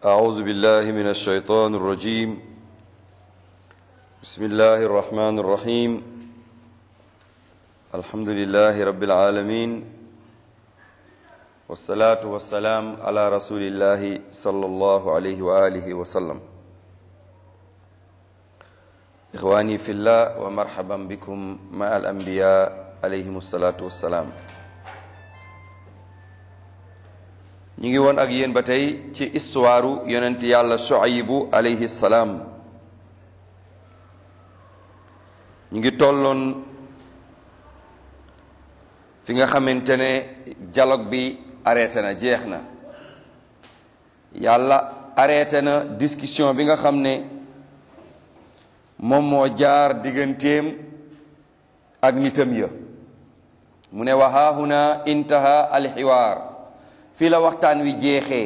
أعوذ بالله من الشيطان الرجيم بسم الله الرحمن الرحيم الحمد لله رب العالمين والصلاة والسلام على رسول الله صلى الله عليه وآله وسلم إخواني في الله ومرحبا بكم مع الأنبياء عليهم الصلاة والسلام ñu ngi woon ak yéen ba tey ci istuwaaru yonent yàlla Shuaybu alayhi salaam ñu ngi tolloon fi nga xamante ne dialogue bi arrêté na jeex na yàlla arrêté na discussion bi nga xam ne moom moo jaar digganteem ak nitam ya mu ne wa haahuna intaha alxiwaar fii la waxtaan wi jeexee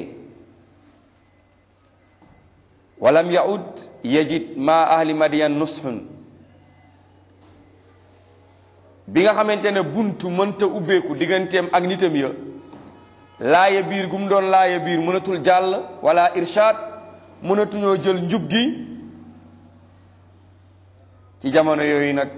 walam yaud yajid ma ahli madiyan nushun bi nga xamante ne buntu mënta ubbeeku digganteem ak nitam ya laaya biir gu mu doon laaya biir mënatul jàll wala irshad mënatuñoo jël njub gi ci jamono yooyu nag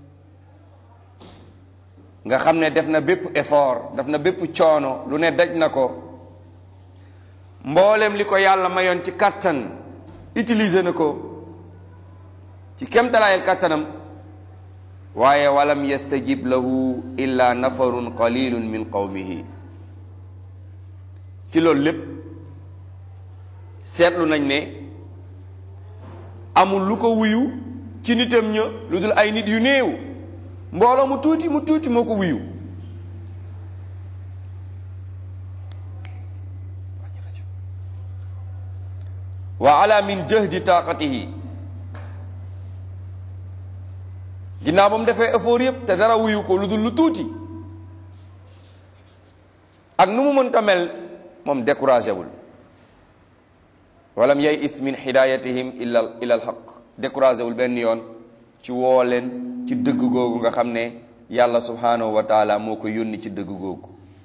nga xam ne def na bépp effort def na bépp coono lu ne daj na ko mboolem li ko yàlla mayoon ci kàttan utiliser na ko ci kemtalaayal kàttanam waaye walam yastajib lahu illa nafarun qalilun min qawmihi ci loolu lépp seetlu nañ ne amul lu ko wuyu ci nitam ña lu dul ay nit yu néew mbooloo mu tuuti mu tuuti moo ko wuyu wa ala min jahdi taqatihi ginnaaw ba mu defee effort yëpp te dara wuyu ko lu dul lu tuuti ak nu mu mënta mel moom découragé wul walam yay is min hidayatihim illa ila al haq découragé wul benn yoon ci woo leen ci dëgg googu nga xam ne yàlla subhanahu wa taala moo ko yónni ci dëgg googu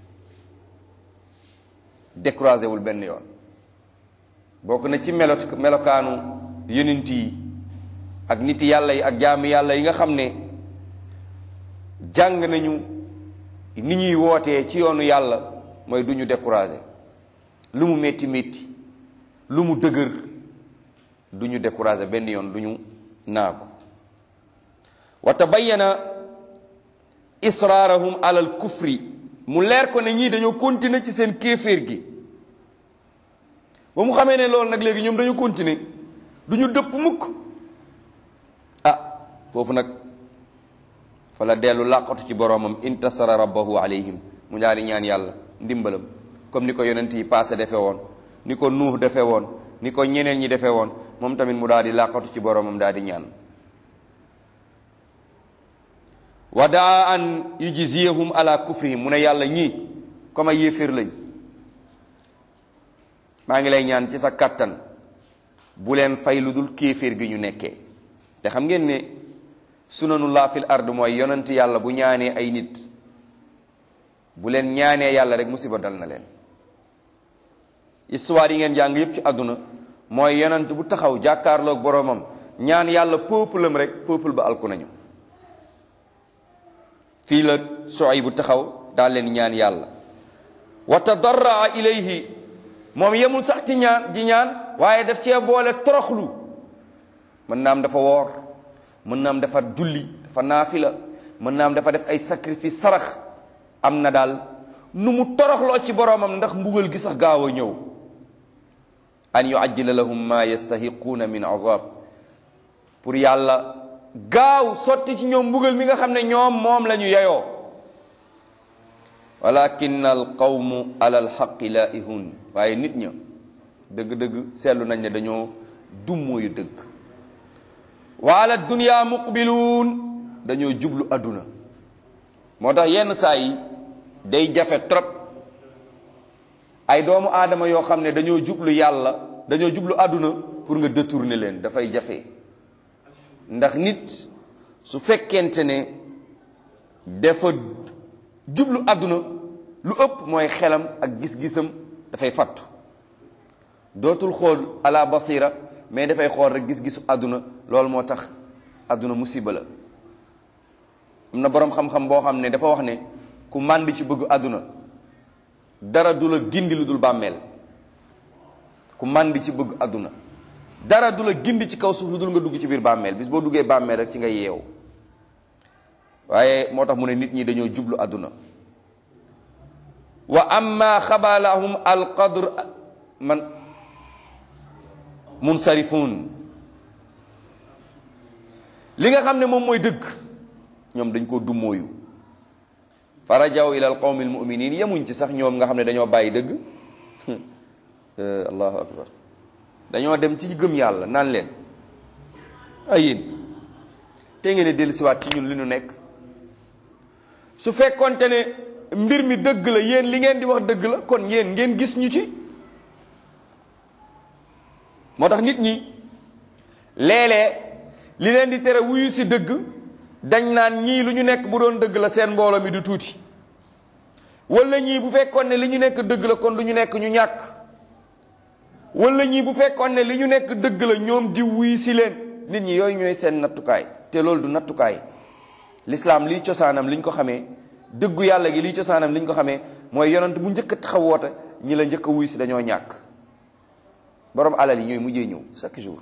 découragé wul benn yoon bokk na ci melo melokaanu yonent yi ak nit yàlla yi ak jaami yàlla yi nga xam ne jàng nañu ni ñuy wootee ci yoonu yàlla mooy du ñu découragé lu mu métti métti lu mu dëgër du ñu découragé benn yoon du ñu naagu wa tabayyana israarahum alal kufri mu leer ko ne ñii dañoo continuer ci seen kéeféer gi ba mu xamee ne loolu nag léegi ñoom dañoo continuer du ñu dëpp mukk ah foofu nag fa la dellu làqatu ci boroomam intasara rabbahu alayhim mu daal di ñaan yàlla ndimbalam comme ni ko yonent yi passé defe woon ni ko nuux defe woon ni ko ñeneen ñi defe woon moom tamit mu daal di làqatu ci boroomam daal di ñaan wa daa an yujziyahum ala kufrihim mu ne yàlla ñii comme ay yéeféer lañ maa ngi lay ñaan ci sa kàttan bu leen fay lu dul kéeféer gi ñu nekkee te xam ngeen ne sunanullah fil ard mooy yonent yàlla bu ñaanee ay nit bu leen ñaanee yàlla rek musiba dal na leen histoire yi ngeen jàng yépp ci àdduna mooy yonent bu taxaw jàkkaarloog boroomam ñaan yàlla peuple am rek peuple ba alku nañu fii la Shuayb bu taxaw daal leen ñaan yàlla wa tadarraa ilayhi moom yemul sax ci ñaan di ñaan waaye daf cee boole toroxlu mën naam dafa woor mën naam dafa julli dafa naafila mën naam dafa def ay sacrifice sarax am na daal nu mu toroxloo ci boroomam ndax mbugal gi sax gaaw a ñëw an yuajjila lahum ma yastahiquuna min azab pour yàlla gaaw sotti ci ñoom mbugal mi nga xam ne ñoom moom la ñu yeyoo walakin al qawmu ala al xaqi laihun waaye nit ña dëgg-dëgg seetlu nañ ne dañoo dummóoyu dëgg wa ala dunya muqbiluun dañoo jublu adduna moo tax yenn saa yi day jafe trop ay doomu aadama yoo xam ne dañoo jublu yàlla dañoo jublu adduna pour nga détourner leen dafay jafe ndax nit su fekkente ne dafa jublu àdduna lu ëpp mooy xelam ak gis-gisam dafay fattu dootul xool ala basira mais dafay xool rek gis-gisu àdduna loolu moo tax àdduna musiba la am na boroom xam-xam boo xam ne dafa wax ne ku mànd ci bëgg àdduna dara du la gindi lu dul bàmmeel ku mànd ci bëgg àdduna dara du la gindi ci kaw suuf lu dul nga dugg ci biir bàmmeel bis boo duggee bàmmeel rek ci nga yeewu waaye moo tax mu ne nit ñi dañoo jublu àdduna wa amma xabalahum alqadr man munsarifun li nga xam ne moom mooy dëgg ñoom dañ koo dummóoyu farajaw ila al qawmi al muminin yemuñ ci sax ñoom nga xam ne dañoo bàyyi dëgg allahu akbar dañoo dem ci gëm yàlla naan leen ay yéen te ngeen dellu siwaat ci ñun li ñu nekk su fekkonte ne mbir mi dëgg la yéen li ngeen di wax dëgg la kon yéen ngeen gis ñu ci moo tax nit ñi léeg-léeg li leen di tere wuyu si dëgg dañ naan ñii lu ñu nekk bu doon dëgg la seen mbooloo mi du tuuti wala ñii bu fekkoon ne li ñu nekk dëgg la kon du ñu nekk ñu ñàkk wala ñii bu fekkoon ne li ñu nekk dëgg la ñoom di wuyu si leen nit ñi yooyu ñooy seen nattukaay te loolu du nattukaay lislaam liy cosaanam liñ ko xamee dëggu yàlla gi liy cosaanam liñ ko xamee mooy yonent bu njëkk a taxaw woote ñi la njëkk a wuyu si dañoo ñàkk borom alal yi ñooy mujjee ñëw chaque jour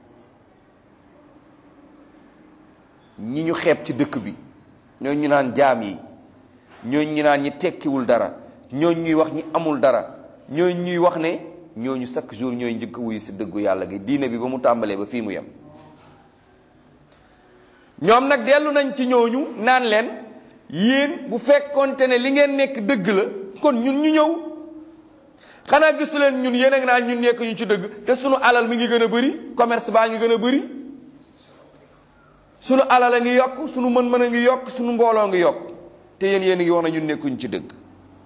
ñi ñu xeeb ci dëkk bi ñooñu ñu naan jaam yi ñooñu ñu naan ñi tekkiwul dara ñooñu ñuy wax ñi amul dara ñooñu ñuy wax ne ñooñu chaque jour ñooy njëkk wuyu si dëggu yàlla gi diine bi ba mu tàmbalee ba fii mu yem. ñoom nag dellu nañ ci ñooñu naan leen yéen bu fekkonte ne li ngeen nekk dëgg la kon ñun ñu ñëw xanaa gisu leen ñun yéen ak naan ñun nekk ñu ci dëgg te sunu alal mi ngi gën a bëri commerce baa ngi gën a bëri. sunu alal a ngi yokk sunu mën-mën a ngi yokk sunu mbooloo ngi yokk te yéen yéen ngi wax na ñun nekkuñ ci dëgg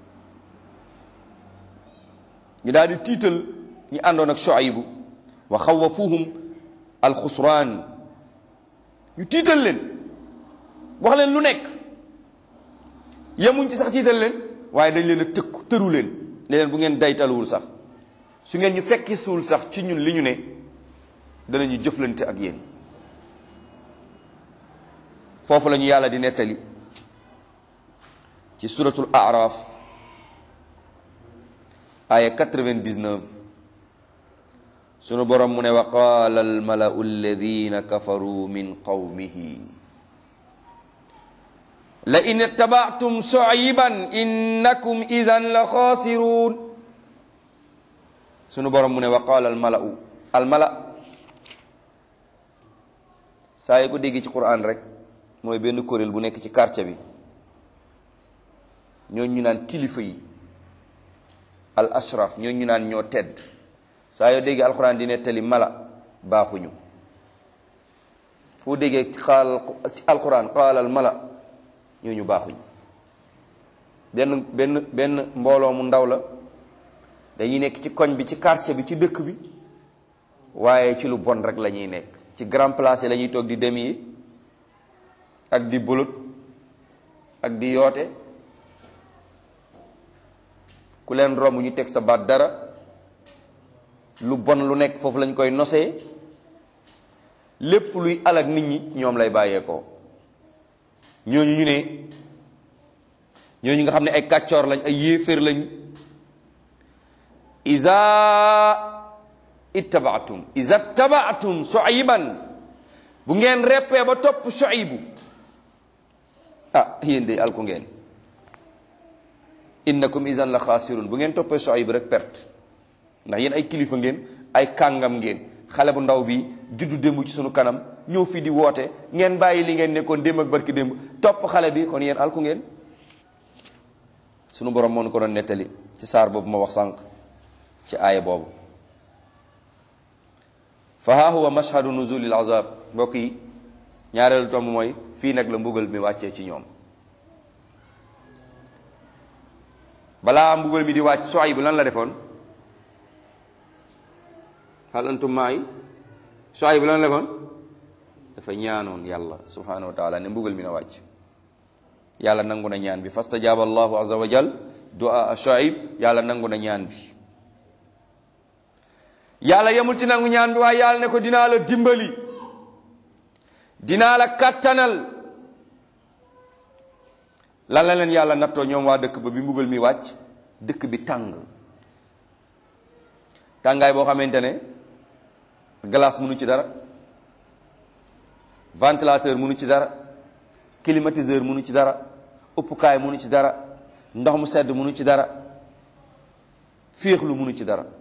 ñu daal di tiital ñi àndoon ak Shuaybu wa xawafuhum alxusraan ñu tiital leen wax leen lu nekk yemuñ ci sax tiital leen waaye dañ leen a tëkku tëru leen ne leen bu ngeen daytaluwul sax su ngeen ñu fekki suul sax ci ñun li ñu ne danañu jëflante ak yéen foofu la ñu yàlla di nettali ci suratul araf aya 99 sunu borom mu ne wa qaala almalau alladina kafaru min qawmihi la in ittabactum shuayban innakum idan la xaasiruun sunu borom mu ne wa qaala almalau almala saa yi ko dégg ci quran rek mooy benn kuréel bu nekk ci quartier bi ñooñu ñu naan kilifa yi al ashraf ñooñu ñu naan ñoo tedd saa yoo déggee alxuraan di nettali mala baaxuñu foo déggee xaal ci alxuraan xaalal mala ñooñu baaxuñu benn benn benn mbooloo mu ndaw la dañuy nekk ci koñ bi ci quartier bi ci dëkk bi waaye ci lu bon rek la ñuy nekk ci grand place la ñuy toog di dem yi ak di bolot ak di yoote ku leen romb ñu teg sa baat dara lu bon lu nekk foofu lañ koy nosee lépp luy alak nit ñi ñoom lay bàyyeekoo ñooñu ñu ne ñooñu nga xam ne ay kàccoor lañ ay yéeféer lañ iza ittabaatum iza tabaatum shuayban bu ngeen reppee ba topp shuaybu ah yéen de alku ngeen innakum izan la xaasirun bu ngeen toppee shuaybu rek perte ndax yéen ay kilifa ngeen ay kàngam ngeen xale bu ndaw bi juddu démb ci sunu kanam ñëw fii di woote ngeen bàyyi li ngeen nekkoon démb ak barki démb topp xale bi kon yéen alku ngeen sunu borom moo nu ko doon nettali ci saar boobu ma wax sànq ci aaya boobu fa haa huwa mashhadu nuzulil azab mbokk yi ñaareelu tomb mooy fii nag la mbugal mi wàccee ci ñoom balaa mbugal mi di wàcc Shuayb bu lan la defoon hal antum maay Shuayb bu lan la defoon dafa ñaanoon yàlla subhanahu wa taala ne mbugal mi na wàcc yàlla nangu na ñaan bi fastajaaba allahu azza wa jal du'a Shuayb yàlla nangu na ñaan bi yàlla yemul ci nangu ñaan bi waaye yàlla ne ko dinaa la dimbali dinaa la kattanal lan la leen yàlla nattoo ñoom waa dëkk ba bi mbugal mi wàcc dëkk bi tàng tàngaay boo xamante ne glace mënu ci dara ventilateur mënu ci dara climatiseur mënu ci dara uppukaay mënu ci dara ndox mu sedd mënu ci dara féexlu mënu ci dara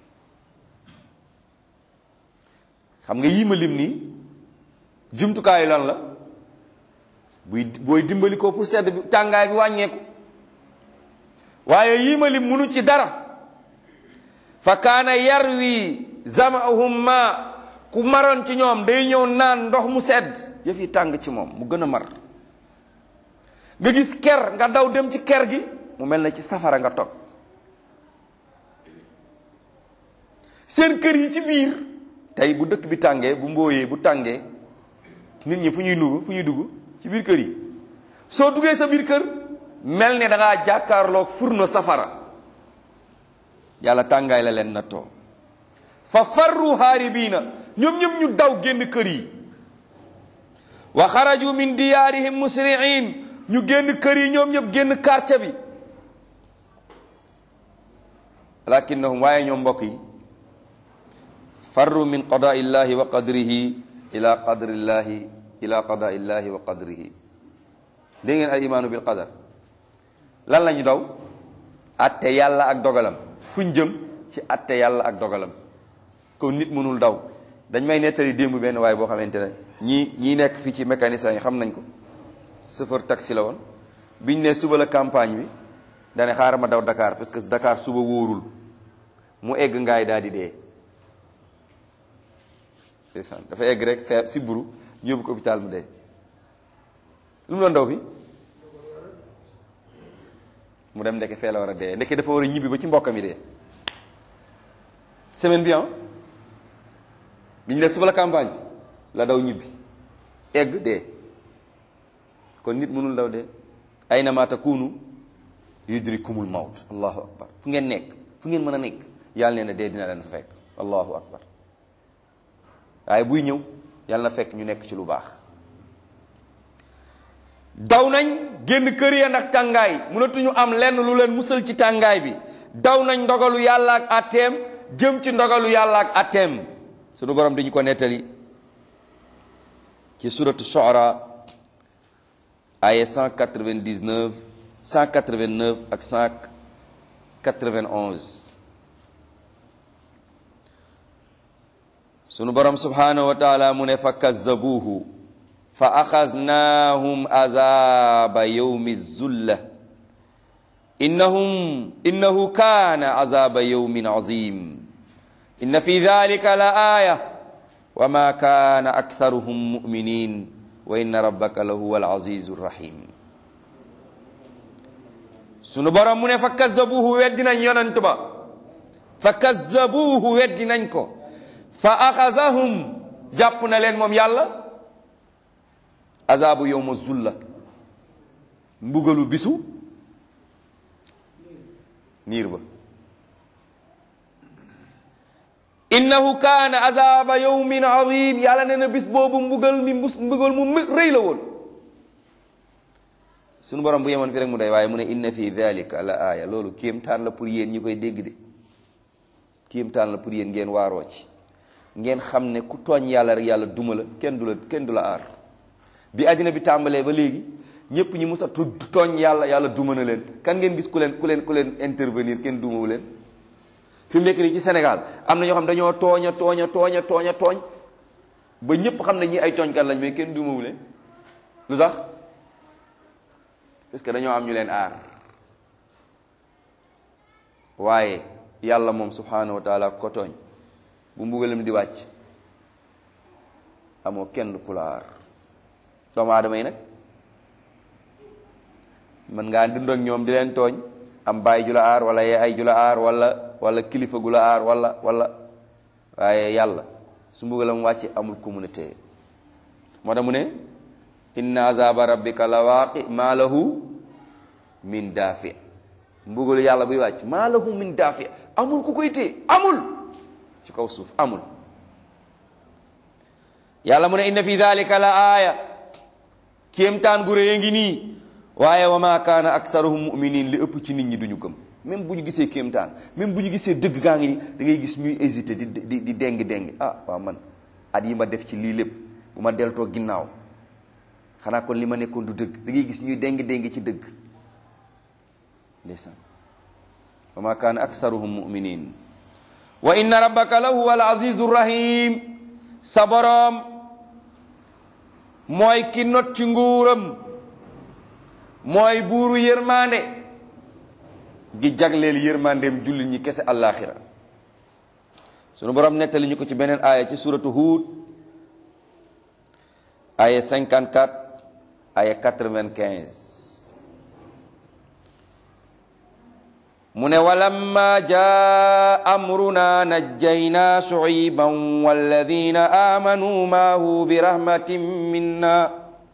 xam nga yii ma lim nii jumtukaayu lan la buy booy dimbali ko pour sedd bi tàngaay bi wàññeeku waaye yii ma lim mënu ci dara fa kaana yarwi zamahum ma ku maroon ci ñoom day ñëw naan ndox mu sedd yëf yi tàng ci moom mu gën a mar nga gis ker nga daw dem ci ker gi mu mel na ci safara nga toog seen kër yi ci biir tey bu dëkk bi tàngee bu mbooyee bu tàngee nit ñi fu ñuy nuru fu ñuy dugg ci biir kër yi soo duggee sa biir kër mel ne da ngaa jàkkaarloog furno safara yàlla tàngaay la leen nattoo fa farru haaribiina ñoom ñëpp ñu daw génn kër yi wa xaraju min diyaarihim musri'in ñu génn kër yi ñoom ñëpp génn quartier bi lakinnahum waaye ñoom mbokk yi farru min qadaa illahi wa qadrihi ila qadri illahi ila qadaa illahi wa qadrihi dégg ngeen al imaanu bil qadar lan la ñu daw atte yàlla ak dogalam fuñ jëm ci atte yàlla ak dogalam kon nit mënul daw dañ may nettali démb benn waaye boo xamante ne ñii ñii nekk fii ci mécanicien yi xam nañ ko chauffeur taxi la woon biñ ne suba la campagne bi dane xaaral ma daw Dakar parce que Dakar suba wóorul mu egg ngaay daal di dee ndeysaan dafa egg rek fee siburu ñu yóbbu ko hôpital mu dee lu mu doon daw fi mu dem ndeke fee la war a dee ndeke dafa war a ñibbi ba ci mbokkam yi dee semaine bi bi ñu ne suba la campagne bi la daw ñibbi egg dee kon nit mënul daw dee aynama takunu yudrikumul mawt allahu akbar fu ngeen nekk fu ngeen mën a nekk yàlla nee na dee dina leen fa fekk allahu akbar waaye buy ñëw yàlla na fekk ñu nekk ci lu baax daw nañ génn kër ya ndax tàngaay mënatuñu am lenn lu leen musal ci tàngaay bi daw nañ ndogalu yàlla ak atteem jëm ci ndogalu yàlla ak atteem sunu borom dañu ko nettali ci suratu Shu'ara aya 199 189 ak 191 sunu borom subhanahu wa taala mu ne fa kazzabuuhu fa axaznahum azaba yawmi zulla innahum innahu kaana azaba yawmin azim inna fi dhalika la aya wa ma kaana aktharuhum muminin wa inna rabbaka la huwa alazizu rahim sunu borom mu ne fa kazzabuuhu weddi nañ yonent ba fa kazzabuuhu weddi nañ ko fa axazahum jàpp na leen moom yàlla azabu yowma zulla mbugalu bisu niir ba innahu kaana azaba yowmin azim yàlla nee na bis boobu mbugal mi mbus mbugal mu rëy la woon sunu borom bu yemoon fi rek mu day waaye mu ne inna fi dhalika la aaya loolu kéemtaan la pour yéen ñi koy dégg de kéemtaan la pour yéen ngeen waaroo ci ngeen xam ne ku tooñ yàlla rek yàlla duma la kenn du la kenn du la aar bi àddina bi tàmbalee ba léegi ñëpp ñi mus a tudd tooñ yàlla yàlla duma na leen kan ngeen gis ku leen ku leen ku leen intervenir kenn dumawu leen fi mu nekk nii ci Sénégal am na ñoo xam dañoo tooñ a tooñ a tooñ a tooñ a tooñ ba ñëpp xam ne ñi ay tooñkat lañ mais kenn dumawu leen lu tax parce que dañoo am ñu leen aar waaye yàlla moom subhanahu wa taala ko tooñ bu mbugalam di wàcc amoo kenn ku la aar doomu aadama yi nag mën ngaa dund ak ñoom di leen tooñ am baay ju la aar wala yaay ju la aar wala wala kilifa gu la aar wala wala waaye yàlla su mbugalam wàcc amul ku mun a téye moo tax mu ne inna azaba rabbika la waaqi maa lahu min daafi mbugalu yàlla buy wàcc maa lahu min daafi amul ku koy téye amul ci kaw suuf amul yàlla mu ne inna fi dalika la aaya kéemtaan gu rëy a ngi nii waaye wa ma kaana aksaruhum muminin li ëpp ci nit ñi duñu gëm même bu ñu gisee kéemtaan même bu ñu gisee dëgg gaa ngi nii da ngay gis ñuy hésité di di di déng déng ah waaw man at yi ma def ci lii lépp bu ma deltoo ginnaaw xanaa kon li ma nekkoon du dëgg da ngay gis ñuy déng déng ci dëgg ndeysaan wa ma kaana aksaruhum muminin wa inna rabbaka la huwa al azizu rahim sa boroom mooy ki not ci nguuram mooy buuru yërmande gi jagleel yërmandeem jullit ñi kese àllaaxira sunu boroom nettali ñu ko ci beneen aaya ci suratu Huud aaya 54 aaya 95 mu ne walamma jaa amruna najjaynaa shuayban walladina aamanu maahu bi rahmatin minna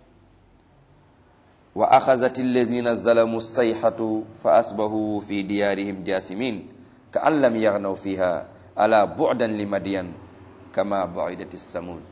wa axazat allazina zalamu sayxatu fa asbahu fi diyaarihim jaasimin ka an lam yaxnaw fiha ala bu'dan li madiyan kama baidat samud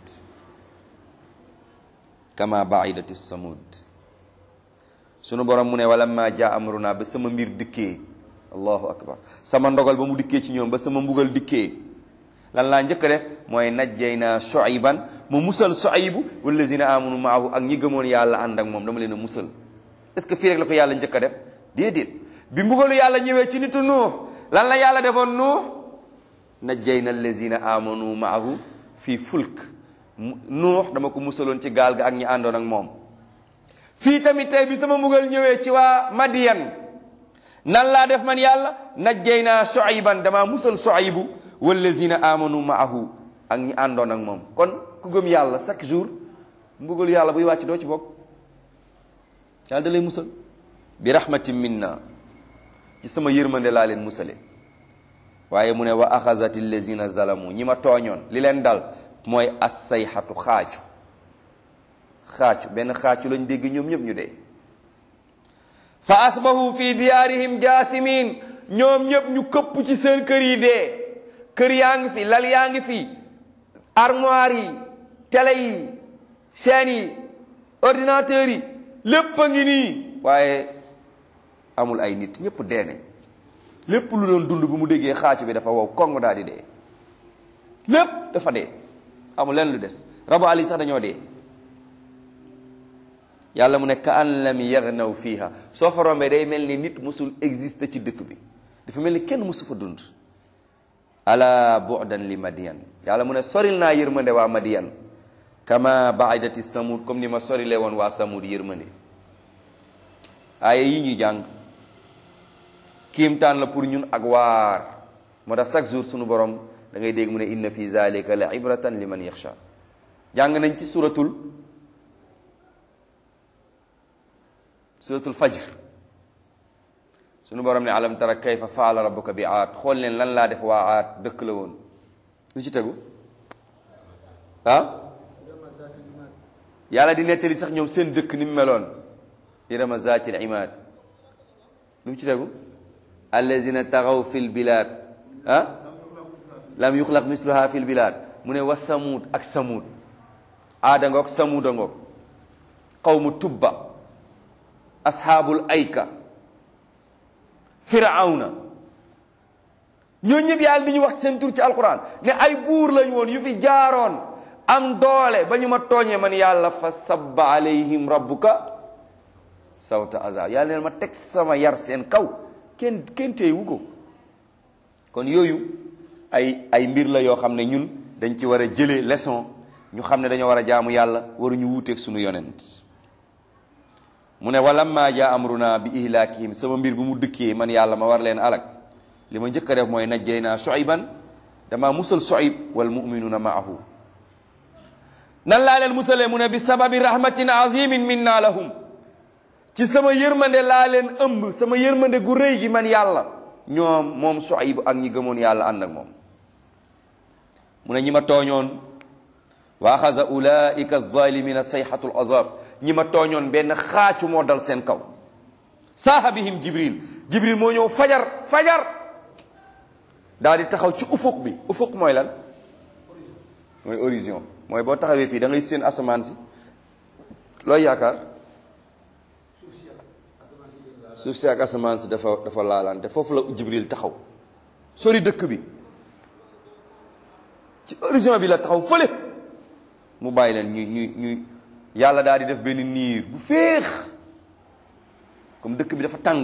kama baidat samud sunu borom mu ne walamma jaa amruna ba sama mbir dikkee allahu akbar sama ndogal ba mu dikkee ci ñoom ba sama mbugal dikkee lan laa njëkk a def mooy najjayna Shuayban ma musal Shuaybu wallazina amanu maahu ak ñi gëmoon yàlla ànd ak moom dama leen a musal est-ce que fii rek la ko yàlla njëkk a def déedéet bi mbugalu yàlla ñëwee ci nitu nuux lan la yàlla defoon nuux najjayna allazina amanu maahu fii fulk nuux dama ko musaloon ci gaal ga ak ñi àndoon ak moom fii tamit tey bi sama mbugal ñëwee ci waa Madiyan nan laa def man yàlla najjayna Shuayban dama musal Shuaybu wallazina amanu maahu ak ñi àndoon ak moom kon ku gëm yàlla chaque jour mbugalu yàlla buy wàcc doo ci bokk yàlla da lay musal bi rahmatin minna ci sama yërmande laa leen musale waaye mu ne wa axazat allazina zalamu ñi ma tooñoon li leen dal mooy assayxatu xaacu xaacu benn xaacu lañ dégg ñoom ñëpp ñu dee fa asbahu fi diyaarihim jaasimin ñoom ñëpp ñu këpp ci seen kër yi dee kër yaa ngi fi lal yaa ngi fi armoire yi télé yi chaîne yi ordinateur yi lépp a ngi nii waaye amul ay nit ñëpp dee nañ lépp lu doon dund bu mu déggee xaacu bi dafa wow kong daal di dee lépp dafa dee amul leen lu des rabu ali sax dañoo dee yàlla mu ne ka an lam yagnaw fiha soo fa rombee day mel ni nit musul existe ci dëkk bi dafa mel ni kenn musu fa dund ala bu'dan li madiyan yàlla mu ne soril naa yërmande waa madiyan kama baidati samud comme ni ma sorile woon waa samud yërmande aaya yi ñuy jàng kiimtaan la pour ñun ak waar moo tax chaque jour sunu borom da ngay dégg mu ne inna fi zalika la ibratan liman yaxsha jàng nañ ci suratul suratul fajr sunu borom ne alam tara kayfa faala rabbuka bi aad xool leen lan laa def waa aad dëkk la woon lu ci tegu ah yàlla di nettali sax ñoom seen dëkk ni mu meloon irama zatil imad lu mu ci tegu allazina taxaw fi lbilad ah lam yuxlaq misluha fi lbilad mu ne wa samuud ak samuud aada ngoog samuuda ngoog qawmu tubba ashaabul ayka firawna ñoo ñëpp yàlla di ñu wax seen tur ci alquran ne ay buur lañ woon yu fi jaaroon am doole ba ñu ma tooñee man yàlla fa sabba alayhim rabbuka sawta azab yàlla neen ma teg sama yar seen kaw kenn kenn téyewu ko kon yooyu ay ay mbir la yoo xam ne ñun dañ ci war a jëlee leçon ñu xam ne dañoo war a jaamu yàlla waruñu wuuteeg suñu yonent mu ne walamma jaa amruna bi ihlaakihim sama mbir bu mu dëkkee man yàlla ma war leen alak li ma njëkk a def mooy najjaynaa Shuayban dama musal Shuayb wal muminuuna maahu nan laa leen musalee mu ne bi sababi rahmatin azimin minna lahum ci sama yërmande laa leen ëmb sama yërmande gu rëy gi man yàlla ñoom moom Shuayb ak ñi gëmoon yàlla ànd ak moom mu ne ñi ma tooñoon wa axaza ulaika zalimina sayhatul azab ñi ma tooñoon benn xaacu moo dal seen kaw saaha bihim jibril jibril moo ñëw fajar fajar daal di taxaw ci ufuq bi ufuq mooy lan mooy horizon mooy boo taxawee fii da ngay seen asamaan si looy yaakaar suuf si ak asamaan si dafa dafa laalante foofu la Jibril taxaw sori dëkk bi ci horizon bi la taxaw fële mu bàyyi leen ñuy ñuy ñuy yàlla daal di def benn niir bu féex comme dëkk bi dafa tàng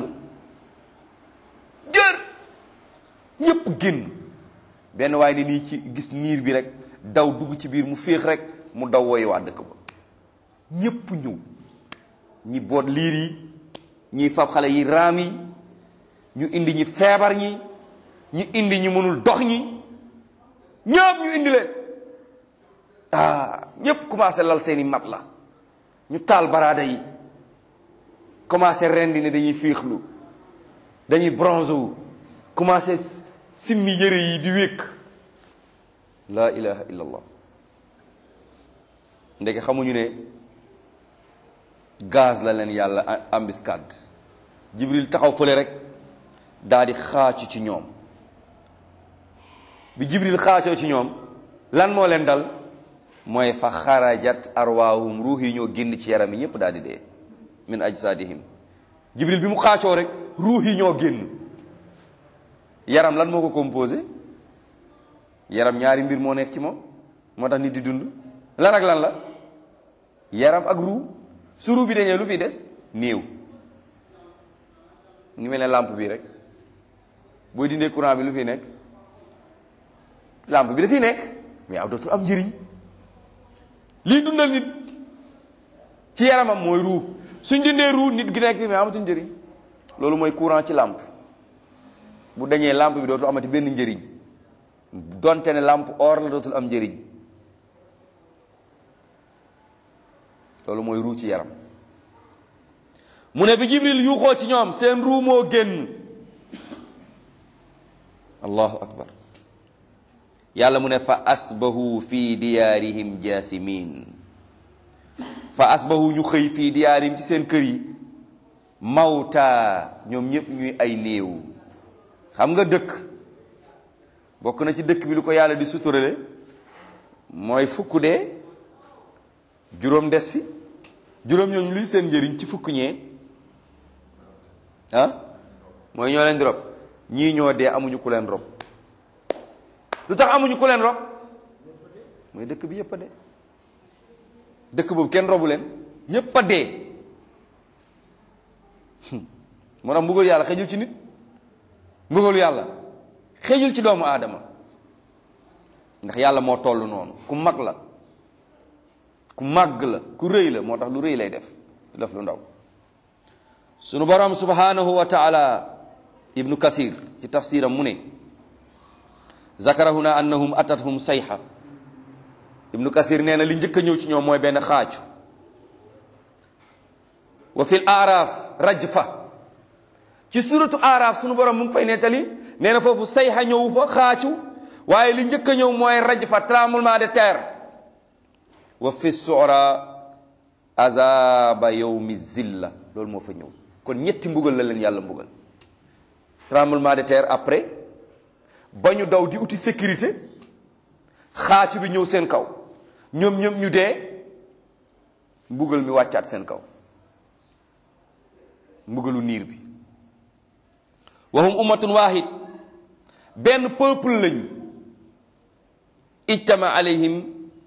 jër ñépp génn benn waaye ni nii ci gis niir bi rek daw dugg ci biir mu féex rek mu daw woyu waa dëkk ba ñépp ñëw ñi boot liir yi ñi fab xale yi raam yi ñu indi ñi feebar ñi ñi indi ñi mënul dox ñi ñëpp ñu indi leen ah ñépp commencé lal seeni mat la ñu taal baraada yi commencé rendi ne dañuy fiixlu dañuy bronze wu commencé simmi yëre yi di wékk laa ilaha illa allah ndeke xamuñu ne gaz la leen yàlla embuscade jibril taxaw fële rek daal di xaacu ci ñoom bi jibril xaacoo ci ñoom lan moo leen dal mooy fa xarajat arwaahum ruux yi ñoo génn ci yaram yi ñépp daal di dee min ajsadihim jibril bi mu xaacoo rek ruux yi ñoo génn yaram lan moo ko composé yaram ñaari mbir moo nekk ci moom moo tax nit di dund lan ak lan la yaram ak ruux su ruux bi dañee lu fi des néew ngi mel ne lampe bi rek booy dindee courant bi lu fi nekk lampe bi dafiy nekk mais aw dootul am njëriñ lii dundal nit ci yaramam mooy ruux suñ dindee ruux nit gi nekk fi mais amatul njëriñ loolu mooy courant ci lampe bu dañee lampe bi dootul amati benn njëriñ donte ne lampe or la dootul am njëriñ loolu mooy ruu ci yaram mu ne bi jibril yuuxoo ci ñoom seen ruu moo génn allahu akbar yàlla mu ne fa asbahu fi diyaarihim jaasimin fa asbahu ñu xëy fii diyaarihim ci seen kër yi mawta ñoom ñépp ñuy ay néew xam nga dëkk bokk na ci dëkk bi lu ko yàlla di suturale mooy fukk dee juróom des fi juróom ñooñu luy seen njëriñ ci fukk ñee ah mooy ñoo leen di rob ñii ñoo dee amuñu ku leen rob lu tax amuñu ku leen rob mooy dëkk bi yépp a dee dëkk boobu kenn robu leen ñépp a dee moo tax mbugal yàlla xejul ci nit mbugalu yàlla xejul ci doomu aadama ndax yàlla moo toll noonu ku mag la ku màgg la ku rëy la moo tax lu rëy lay def du def lu ndaw sunu borom subhanahu wa taala ibnu kasir ci tafsiram mu ne zakara huna annahum atathum sayha ibnu kasir nee na li njëkk a ñëw ci ñoom mooy benn xaaju wa fil aaraaf rajfa ci suratu aaraaf sunu borom mu ngi fay nettali nee na foofu sayha ñëwu fa xaacu waaye li njëkk a ñëw mooy rajfa tremblement de terre wa fi suura azaba yawmi zilla loolu moo fa ñëw kon ñetti mbugal la leen yàlla mbugal tremblement de terre après ba ñu daw di uti sécurité xaacu bi ñëw seen kaw ñoom ñoom ñu dee mbugal mi wàccaat seen kaw mbugalu niir bi wahum ummatun wahid benn peuple lañ ijtama alayhim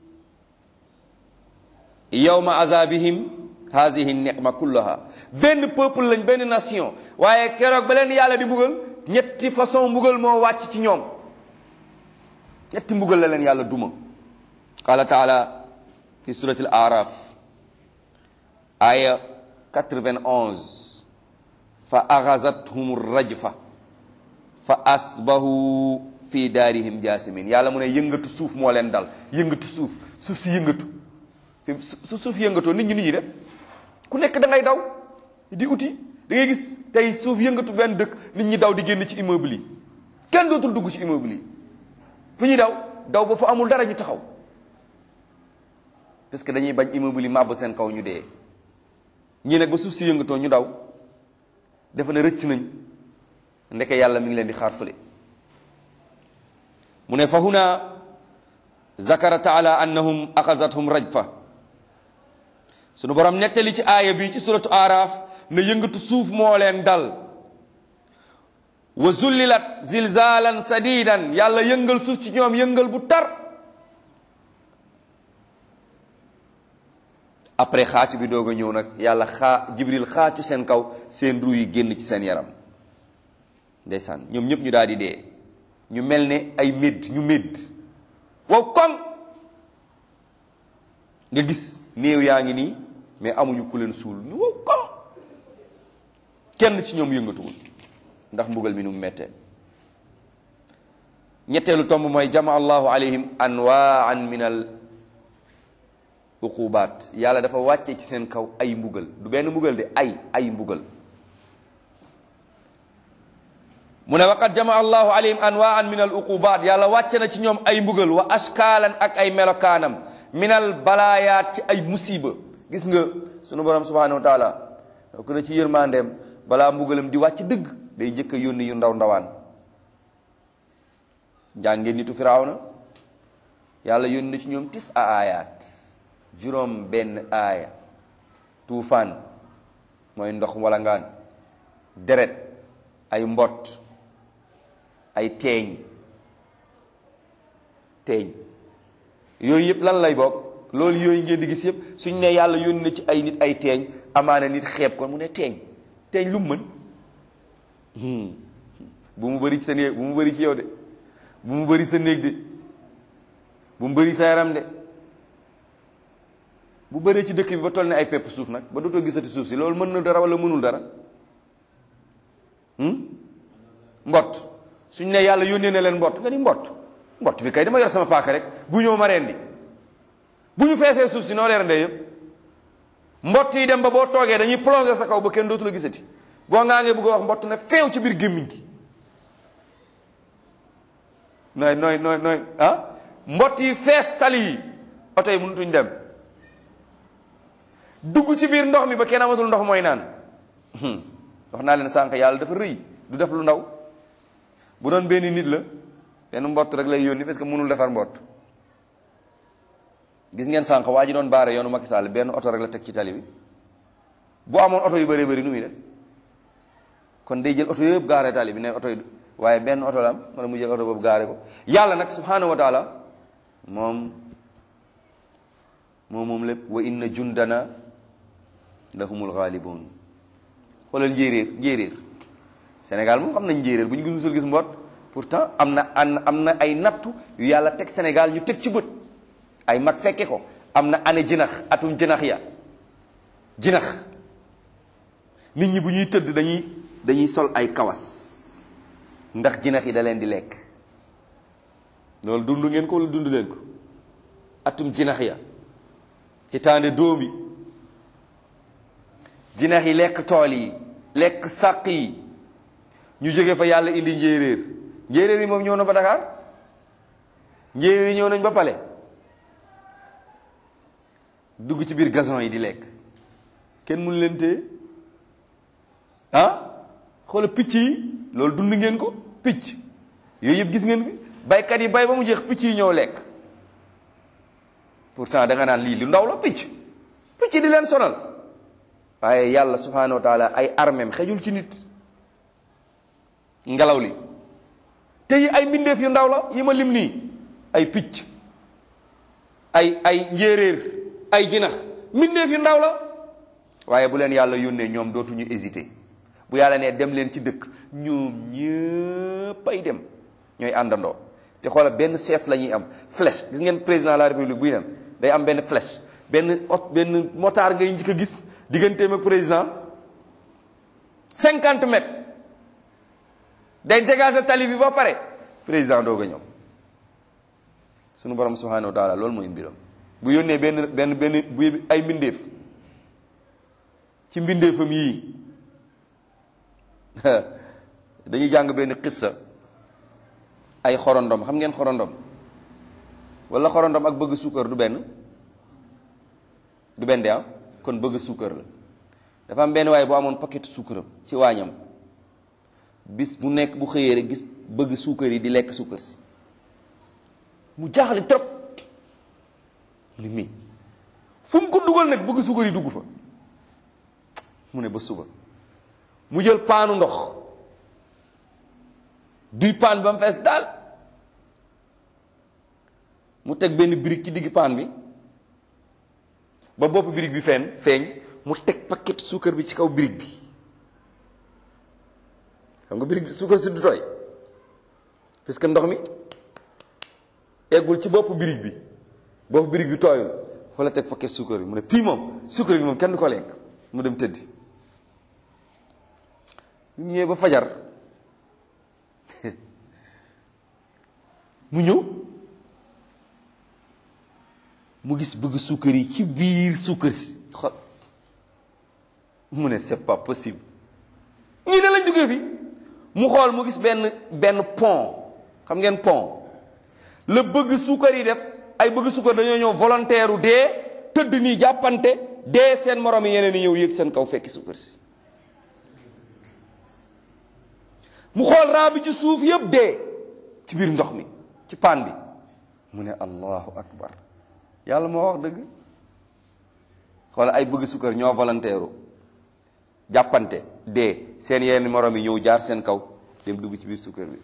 yawma azabihim hazihi niqma kullaha benn peuple lañ benn nation waaye keroog ba leen yàlla di mbugal ñetti façon mbugal moo wàcc ci ñoom ñetti mbugal la leen yàlla duma qala taala fi surati al araf aya 91 fa axazathum rajfa fa asbahu fi daarihim jaasimin yàlla mu ne yëngatu suuf moo leen dal yëngatu suuf suuf si yëngatu fi su suuf yëngatoo nit ñi nit ñi def ku nekk da ngay daw di uti da ngay gis tey suuf yëngatu benn dëkk nit ñi daw di génn ci immeuble yi kenn dootul dugg ci immeuble yi fu ñuy daw daw ba fa amul dara ñu taxaw parce que dañuy bañ immeuble yi màbb seen kaw ñu dee ñii nag ba suuf si yëngatoo ñu daw dafa ne rëcc nañ ndeke yàlla mi ngi leen di xaar fële mu ne fa huna zakara taala annahum axazathum rajfa sunu borom nettali ci aaya bi ci suratu araf na yëngatu suuf moo leen dal wa zullilat zilzalan sadidan yàlla yëngal suuf ci ñoom yëngal bu tar après xaacu bi doog a ñëw nag yàlla xaa jibril xaacu seen kaw seen ru yi génn ci seen yaram ndeysaan ñoom ñëpp ñu daal di dee ñu mel ne ay médd ñu médd wow koŋ nga gis néew yaa ngi nii mais amuñu ku leen suul ñu wow koŋ kenn ci ñoom yëngatuwul ndax mbugal mi nu mu mettee ñetteelu tomb mooy jama allahu alayhim anwaan min al uqubaat yàlla dafa wàcce ci seen kaw ay mbugal du benn mbugal de ay ay mbugal mu ne waqad jama allahu alayhim anwaan min al uqubaat yàlla wàcce na ci ñoom ay mbugal wa ashkaalan ak ay melokaanam min al balaayaat ci ay musiba gis nga sunu borom subhanahu wa taala ko na ci yërmandeem balaa mbugalam di wàcc dëgg day njëkk a yónni yu ndaw ndawaan jàngeen nitu firawna yàlla yónni na ci ñoom tis a aayaat juróom benn aaya tuufaan mooy ndox wala ngaan deret ay mbott ay teeñ teeñ yooyu yëpp lan lay bokk loolu yooyu ngeen di gis yëpp suñ ne yàlla yónni na ci ay nit ay teeñ amaana nit xeeb ko mu ne teeñ teeñ lu mu mën bu mu bëri ci sa néeg bu mu bëri ci yow de bu mu bëri sa néeg de bu mu bëri sa yaram de bu bëree ci dëkk bi ba toll ne ay pepp suuf nag ba dootoo gisati suuf si loolu mën na dara wala mënul dara mbott suñ ne yàlla yónnee na leen mbott nga ni mbott mbott bi kay dama yor sama paaka rek bu ñëw ma rendi bu ñu feesee suuf si noo leen rendee yëpp mbott yi dem ba boo toogee dañuy plonger sa kaw ba kenn dootu la gisati boo ngaa ngee bëgg a wax mbott na feew ci biir gémmiñ gi nooy nooy nooy nooy ah mbott yi fees tali yi oto yi mënutuñ dem dugg ci biir ndox mi ba kenn amatul ndox mooy naan wax naa leen sànq yàlla dafa rëy du def lu ndaw bu doon benn nit la benn mbott rek lay yónni parce que mënul defar mbott gis ngeen sànq waa ji doon baare yoonu Macky Sall benn oto rek la teg ci tali bi bu amoon oto yu bëree bëri nu muy def kon day jël oto yëpp gaare tali bi ne oto yi waaye benn oto la am wala mu jël oto boobu gaare ko yàlla nag subhanahu wa taala moom moom moom lépp wa inna jundana lahumul ghalibun xoolal njéeréer njéeréer Sénégal moom xam nañ njéeréer bu ñu gis musul gis mbott pourtant am na am na ay nattu yu yàlla teg Sénégal ñu teg ci bët ay mag fekke ko am na année jinax atum jinax ya jinax nit ñi bu ñuy tëdd dañuy dañuy sol ay kawas ndax jinax yi da leen di lekk loolu dund ngeen ko wala dund leen ko atum jinax ya hitaande dóom yi jinax yi lekk tool yi lekk sàq yi ñu jóge fa yàlla indi njéeréer njéeréer yi moom ñëw na ba Dakar njéeréer yi ñëw nañ ba pale dugg ci biir gazon yi di lekk kenn mënu leen téye ah xoola picc yi loolu dund ngeen ko picc yooyu yëpp gis ngeen fi baykat yi bay ba mu jeex picc yi ñëw lekk pourtant da nga naan lii lu ndaw la picc picc di leen sonal waaye yàlla subhanahu wa taala ay armem xejul ci nit ngelaw li te yi ay mbindeef yu ndaw la yi ma lim nii ay picc ay ay njéeréer ay jinax mbindeef yu ndaw la waaye bu leen yàlla yónnee ñoom dootuñu hésité bu yàlla nee dem leen ci dëkk ñoom ñëpp ay dem ñooy àndandoo te xoolal benn chef la ñuy am flèche gis ngeen président de la république buy dem day am benn flèche benn ot benn motard ngay njëkk a gis digganteem ak président cinquante mètres day dégager tali bi ba pare président doog a ñëw sunu borom subhanahu wa taala loolu mooy mbiram bu yónnee benn benn benn bu ay mbindeef ci mbindeefam yii dañuy jàng benn xissa ay xorondom xam ngeen xorondom wala xorondom ak bëgg suukar du benn du benn de ah kon bëgg suukar la dafa am benn waaye boo amoon paquet suukaram ci waañam bis bu nekk bu xëyee rek gis bëgg suukar yi di lekk suukar si mu jaaxle trop mu ne mii fu mu ko dugal nag bëgg suukar yi dugg fa mu ne ba suba mu jël paanu ndox duy paan ba mu fees daal mu teg benn birig ci digg paan bi ba bopp birig bi feeñ feeñ mu teg paquet suukar bi ci kaw birig bi xam nga birig bi suukar si du tooy parce que ndox mi eggul ci bopp birig bi bopp birig bi tooyul fa la teg paquet suukar bi mu ne fii moom suukar bi moom kenn du ko lekk mu dem tëddi mu ñëwee ba fajar mu ñëw mu gis bëgg suukar yi ci biir suukar si xol mu ne c'est pas possible ñii ne lañ duggee fi mu xool mu gis benn benn pont xam ngeen pont la bëgg suukar yi def ay bëgg suukar dañoo ñëw volontaire u dee tëdd nii jàppante dee seen morom yi yeneen yi ñëw yéeg seen kaw fekki suukar si mu xool raa bi ci suuf yëpp dee ci biir ndox mi ci paan bi mu ne allahu akbar yàlla moo wax dëgg xool ay bëgg sukkar ñoo volontaire jàppante dee seen yenn morom yi ñëw jaar seen kaw dem dugg ci biir sukkar bi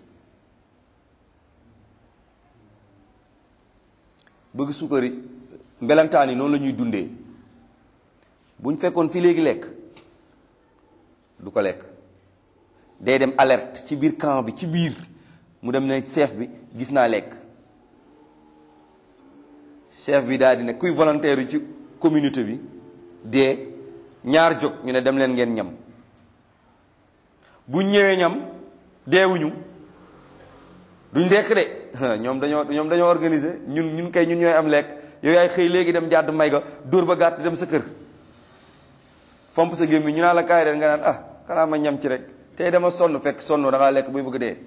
bëgg sukkar yi mbelantaan yi noonu la ñuy dundee bu ñu fekkoon fii léegi lekk du ko lekk day dem alerte ci biir camp bi ci biir mu dem ne chef bi gis naa lekk chef bi daal di ne kuy volontaire yi ci communauté bi dee ñaar jóg ñu ne dem leen ngeen ñam bu ñëwee ñam deewuñu duñ lekk de ñoom dañoo ñoom dañoo organiser ñun ñun kay ñun ñooy am lekk yow yaay xëy léegi dem jàdd may ga dóor ba gàtt dem sa kër fomp sa gémmi ñu naa la kaay den nga naan ah xanaa ma ñam ci rek tey dama sonn fekk sonn da ngaa lekk buy bëgg dee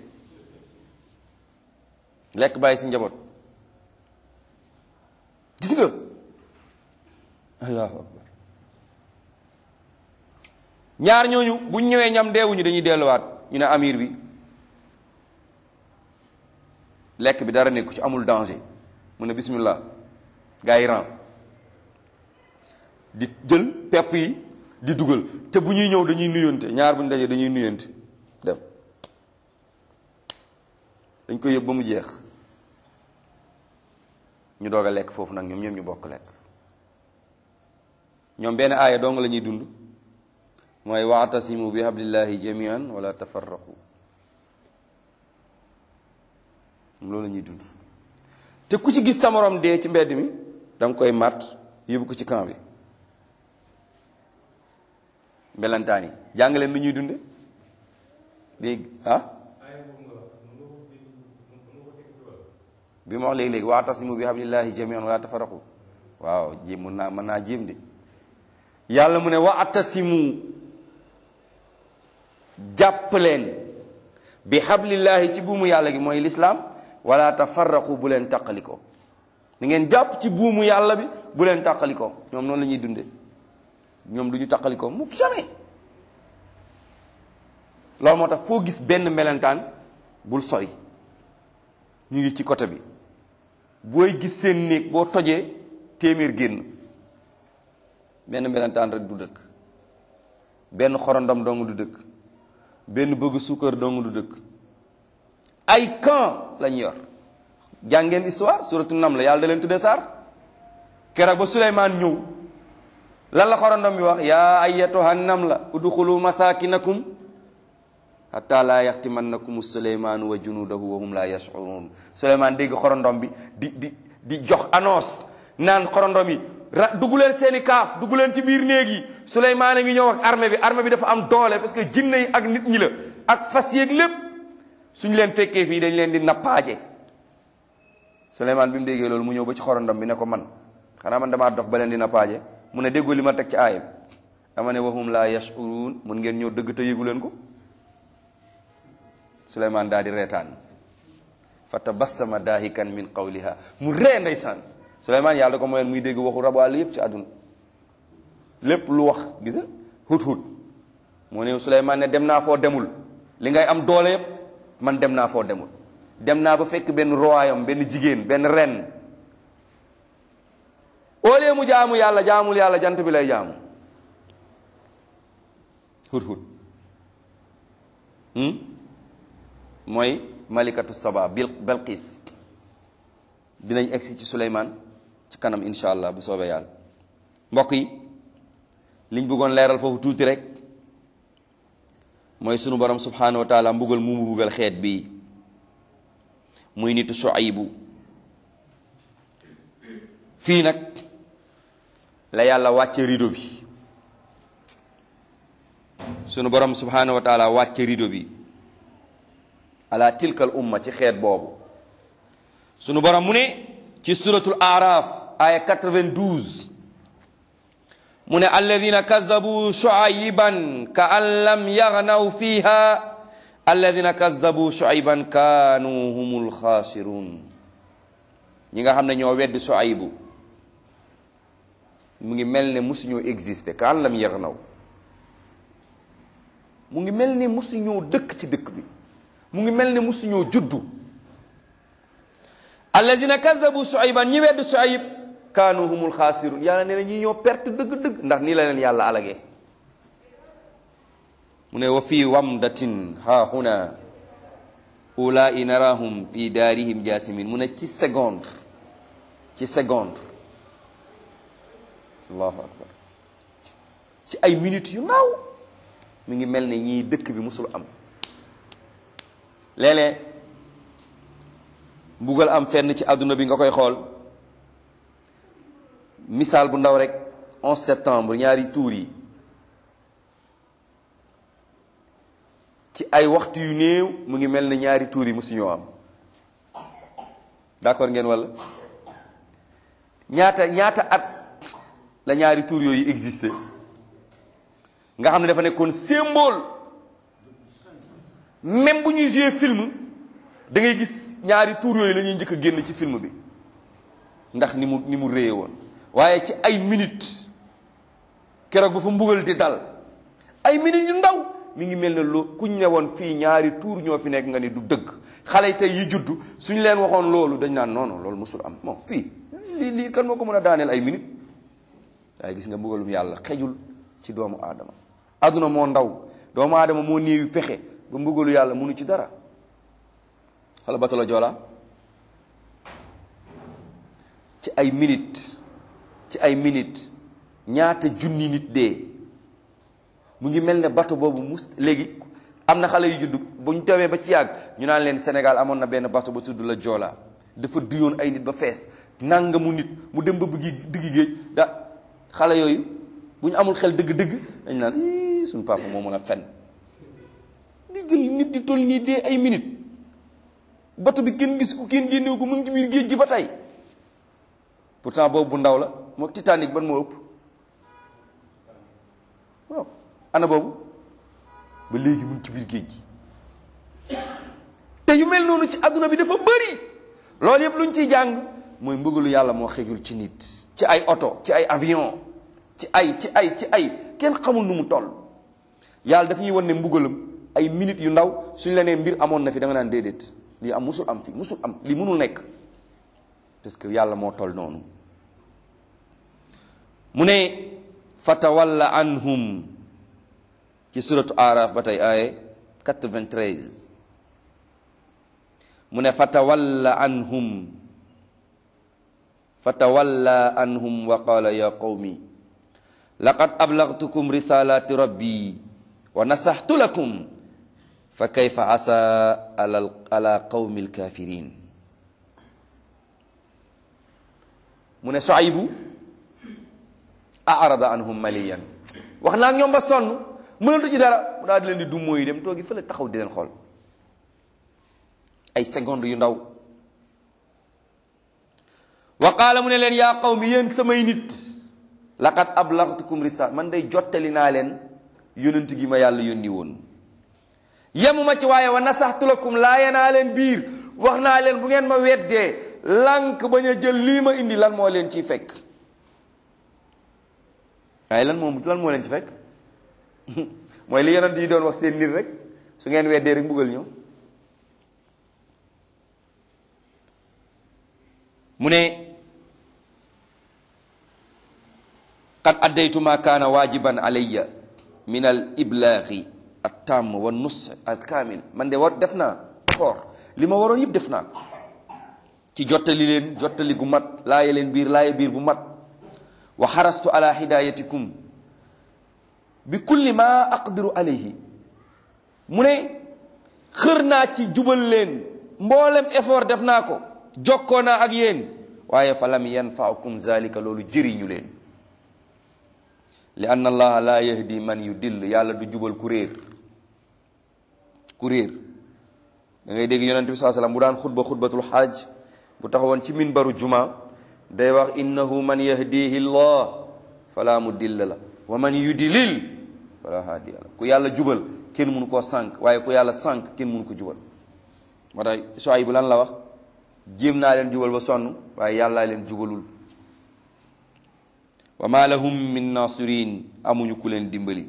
lekk bàyyi si njaboot gis nga allahu akbar ñaar ñooñu buñ ñëwee ñam deewuñu dañuy delluwaat ñu ne amir bi lekk bi dara nekku ci amul danger mu ne bismillah gaa yi ran di jël pepp yi di dugal te bu ñuy ñëw dañuy nuyonte ñaar bu ñu dajee dañuy nuyonte dem dañ koy yëpp ba mu jeex ñu doog a lekk foofu nag ñoom ñoom ñu bokk lekk ñoom benn aaya dong la ñuy dund mooy waatasimu bi hablillahi jamian wala tafarraqu loolu la ñuy dund te ku ci gis sa morom dee ci mbedd mi danga koy màtt yóbbu ko ci camp bi mbelantaan yi jàng leen nu ñuy dunde dégg ah bi ma wax léegi-léegi waatasimu bi hablillahi jamian wala tafarraqu waaw jéem mën naa mën naa jéem de yàlla mu ne waatasimu jàpp leen bi hablillahi ci buumu yàlla gi mooy lislaam wala tafarraqu bu leen tàqalikoo ni ngeen jàpp ci buumu yàlla bi bu leen tàqalikoo ñoom noonu la ñuy dunde ñoom du ñu tàqalikoo mukk jamais loolu moo tax foo gis benn melentaan bul sori ñu ngi ci côté bi booy gis seen néeg boo tojee téeméer génn benn melentaan rek du dëkk benn xorondom dong du dëkk benn bëgg suukar dong du dëkk ay camp lañu yor jàngeen histoire suratu nam la yàlla da leen tuddee saar keroog ba Suleymaan ñëw lan la xorondom bi wax yaa ayyatuha nam la udxulu masakinakum hatta laa yaxtimannakum suleymaanu wa junuudahu wa hum laa yash'uruun Suleymaan dégg xorondom bi di di di jox annonce naan xorondom yi ra dugg leen seeni kaaf dugg leen ci biir néeg yi Suleymaan a ngi ñëw ak armée bi armée bi dafa am doole parce que jinne yi ak nit ñi la ak fas yeeg lépp suñu leen fekkee fii dañ leen di nappaaje Suleymaan bi mu déggee loolu mu ñëw ba ci xorondom bi ne ko man xanaa man damaa dof ba leen di nappaaje mu ne déggoo li ma teg ci aaya bi dama ne wa hum laa yash'uruun mun ngeen ñëw dëgg te yëgu leen ko Suleymaan daal di reetaan fa tabassama daahikan min qawliha mu ree ndeysaan Suleymaan yàlla ko mooyoon muy dégg waxu rabu àll yépp ci àdduna lépp lu wax gis nga hut hut moo ne Suleymaan ne dem naa foo demul li ngay am doole yépp man dem naa foo demul dem naa ba fekk benn royaume benn jigéen benn ren au lieu mu jaamu yàlla jaamul yàlla jant bi lay jaamu hut hut mooy malikatu saba bil belqis dinañ egsi ci suleymaan ci kanam incha allah bu soobee yàlla mbokk yi liñ bëggoon leeral foofu tuuti rek mooy sunu borom subhanahu wa taala mbugal mu mbugal xeet bi muy nitu Shuaybu fii nag la yàlla wàcce rido bi sunu borom subhanahu wa taala wàcce rido bi ala tilkal umma ci xeet boobu sunu borom mu ne ci suratul araf aya 92 mu ne alladina kazabu shuayban ka an lam yagnaw fiha alladina kazabu shuayban kaanu humul xaasirun ñi nga xam ne ñoo weddi shuaybu mu ngi mel ne musuñoo exister ka an lam yagnaw mu ngi mel ne musuñoo dëkk ci dëkk bi mu ngi mel ne musuñoo juddu alladina kazabu shuayban ñi weddi shuayb kaanu humul xaasirun yàlla nee na ñi ñoo perte dëgg-dëgg ndax nii la leen yàlla alagee mu ne wa fii wamdatin ha huna ulai narahum fi daarihim jasimin mu ne ci seconde ci seconde allahu akbar ci ay minutes yu naaw mi ngi mel ne ñii dëkk bi musul am léeg-léeg mbugal am fenn ci àdduna bi nga koy xool misaal bu ndaw rek 11 septembre ñaari tuur yi ci ay waxtu yu néew mu ngi mel ne ñaari tuur yi musuñoo am d'accord ngeen walla ñaata ñaata at la ñaari tuur yooyu existé nga xam ne dafa nekkoon symbole même bu ñuy jouer film da ngay gis ñaari tuur yooyu la ñuy njëkk a génn ci film bi ndax ni mu ni mu réye woon waaye ci ay minutes keroog ba fa mbugal di dal ay minutes yu ndaw mi ngi mel ne loo kuñ ne woon fii ñaari tuur ñoo fi nekk nga ni du dëgg xale yi tey yi juddu suñ leen waxoon loolu dañ naan non non loolu musul am bon fii lii lii kan moo ko mën a daaneel ay minutes waaye gis nga mbugalum yàlla xejul ci doomu aadama àdduna moo ndaw doomu aadama moo néewi pexe ba mbugalu yàlla munu ci dara xala batalo joola ci ay minutes ci ay minutes ñaata junni nit dee mu ngi mel ne bato boobu mus léegi am na xale yu judd bu ñu tawee ba ci yàgg ñu naan leen Sénégal amoon na benn bato ba tudd la Joola dafa duyoon ay nit ba fees nangamu nit mu dem ba bëggi diggi géej da xale yooyu bu ñu amul xel dëgg-dëgg dañ naan ii suñu papa moo mën a fen di jël nit di toll nii dee ay minutes bato bi kenn gis ko kenn génnewu ko mu ngi ci biir géej gi ba tey pourtant boobu bu ndaw la moo Titanic ban moo ëpp waaw ana boobu ba léegi mu ngi ci biir géej gi te yu mel noonu ci àdduna bi dafa bëri loolu yëpp lu ñu ciy jàng mooy mbëggalu yàlla moo xejul ci nit ci ay oto ci ay avion ci ay ci ay ci ay kenn xamul nu mu toll yàlla daf ñuy wan ne mbugalam ay minutes yu ndaw suñ la nee mbir amoon na fi da nga naan déedéet lii am musul am fi musul am lii mënul nekk parce que yàlla moo toll noonu mu ne fatawalla anhum ci suratu araf ba tey aaye 93 mu ne fatawalla anhum fatawalla anhum wa qala ya qawmi laqad ablagtukum risalati rabbi wa nasaxtu lakum fa kayfa asa ala ala qawmi alkafirin mu ne Shuaybu arada anhum maliyan wax naa ak ñoom ba sonn mënatu ci dara mu daal di leen di du mooy dem toogi fële taxaw di leen xool ay secondes yu ndaw wa qaala mu ne leen yaa qawmi yéen samay nit laqad ablagtukum risal man day jottali naa leen yonent gi ma yàlla yónni woon yemuma ci waaye wa nasaxtu lakum laaye naa leen biir wax naa leen bu ngeen ma weddee lànk bañ a jël lii ma indi lan moo leen ciy fekk waaye lan moom lan moo leen ci fekk mooy li yonent yi doon wax seen nit rek su ngeen weddee rek mbugal ñëw mu ne qad addaytu ma kaana waajiban alayya min al iblaagi at tamm wa nus al kaamil man de war def naa effort li ma waroon yëpp def naa ko ci jottali leen jottali gu mat laaye leen biir laaye biir bu mat wa xarastu ala hidayatikum bi kulli ma aqdiru alayhi mu ne xër naa ci jubal leen mboolem effort def naa ko jokkoo naa ak yéen waaye fa lam yanfaukum zalika loolu jëriñu leen li ann allaha la yahdi man yudill yàlla du jubal ku réer ku réer da ngay dégg yonente bi saa sallam bu daan xutba xutbatul xaaj bu taxawoon ci minbaru juma day wax innahu man yahdihi llah fala mudilla la wa man yudilil fala haadiya la ku yàlla jubal kenn mënu koo sànq waaye ku yàlla sànq kenn mënu ko jubal moo tax Shuayb bu lan la wax jéem naa leen jubal ba sonn waaye yàllaa leen jubalul wa ma lahum min nasirin amuñu ku leen dimbali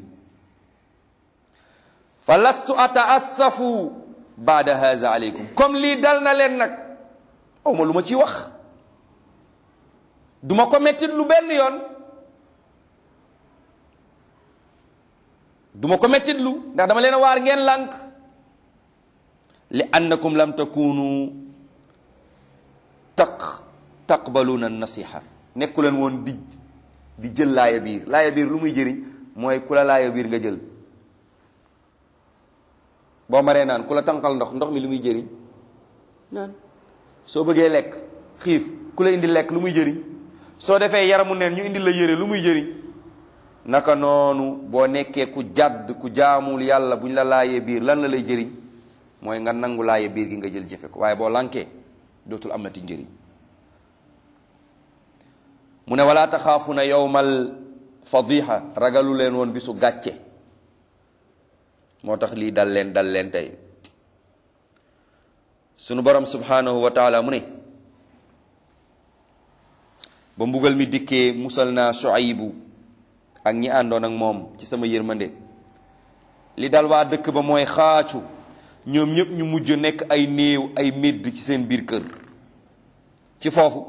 fa lastu ataassafu baada haza aleykum comme lii dal na leen nag aw ma lu ma ciy wax duma ko mettit lu benn yoon duma ko mettit lu ndax dama leen a waar ngeen lànk li annakum lam takunu taq taqbaluna nasiha nekku leen woon di di jël laaya biir laaya biir lu muy jëriñ mooy ku la laaya biir nga jël boo maree naan ku la tànqal ndox ndox mi lu muy jëriñ naan soo bëggee lekk xiif ku la indi lekk lu muy jëriñ soo defee yaramu neen ñu indi la yére lu muy jëriñ naka noonu boo nekkee ku jàdd ku jaamul yàlla bu ñu la laayee biir lan la lay jëriñ mooy nga nangu laaye biir gi nga jël jëfe ko waaye boo lankee dootul amati njëriñ mu ne wala taxaafuna yowmal fadiha ragalu leen woon bisu gàcce moo tax lii dal leen dal leen tey sunu borom subhanahu wa taala mu ne ba mbugal mi dikkee musal naa Shuaybu ak ñi àndoon ak moom ci sama yërmande li dal waa dëkk ba mooy xaacu ñoom ñëpp ñu mujj nekk ay néew ay médd ci seen biir kër ci foofu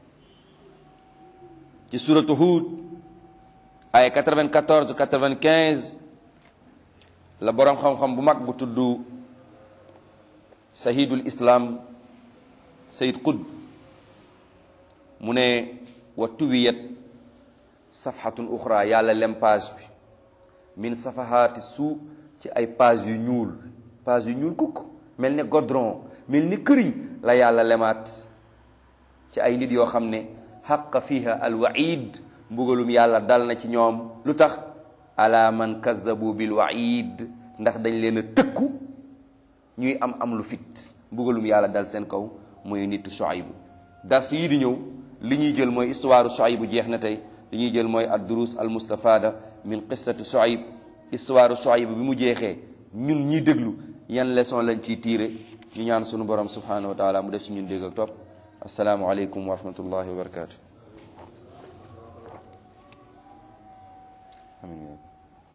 ci suratu Hud ay 94 95 la boroom xam-xam bu mag bu tudd sahidul islam sayid qud mu ne wa tuwiyat safhatun uxra yàlla lem page bi min safahaati suu ci ay page yu ñuul page yu ñuul kukk mel ni godron mel ni këriñ la yàlla lemaat ci ay nit yoo xam ne xaqa fiha alwaid mbugalum yàlla dal na ci ñoom lu tax ala man kazabu bil waid ndax dañ leen a tëkku ñuy am am lu fit mbugalum yàlla dal seen kaw mooy nitu Shuaybu dars yi di ñëw li ñuy jël mooy histoire Shuaybu jeex na tey li ñuy jël mooy ad durus al mustafada min qissati Shuayb histoire Shuayb bi mu jeexee ñun ñi déglu yan leçon lañ ciy tiire ñu ñaan sunu borom subhanahu wa taala mu def ci ñun dégg ak topp asalaamu aleykum wa rahmatullahi wa barakatu amin